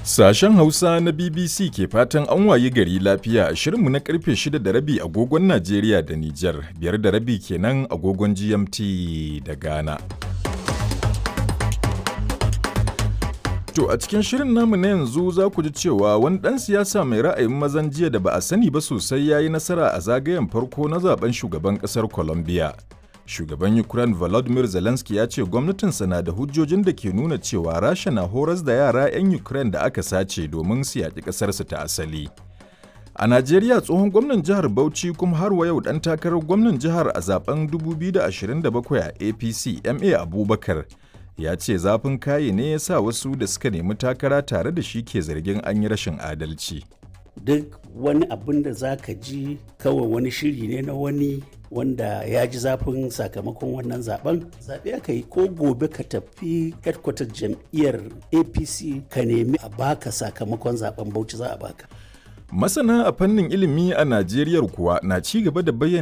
Sashen Hausa na BBC ke fatan an wayi gari lafiya a shirinmu na karfe 6 da rabi agogon Najeriya da Nijar, biyar da rabi kenan agogon GMT da Ghana. To a cikin shirin namu na yanzu za ku ji cewa wani ɗan siyasa mai ra'ayin mazan jiya da ba a sani ba sosai ya yi nasara a zagayen farko na zaben shugaban ƙasar Colombia. Shugaban Ukraine Volodymyr Zelensky ya ce gwamnatinsa na da hujjojin da ke nuna cewa Rasha na horas da yara 'yan Ukraine da aka sace domin su yaƙi ƙasarsu ta asali. A Najeriya tsohon gwamnan jihar Bauchi kuma har wa yau ɗan takarar gwamnan jihar a zaben 2027 a APC MA Abubakar ya ce zafin kaye ne ya sa wasu da suka nemi takara tare da shi ke zargin an yi rashin adalci. duk wani abin da za ka ji kawai wani shiri ne na wani wanda ya ji zafin sakamakon wannan zaben zaɓe aka yi ko gobe ka tafi headquarter jam'iyyar apc ka nemi a baka sakamakon zaben bauchi za a baka Masana a fannin ilimi a Najeriya kuwa na ci gaba da bayyana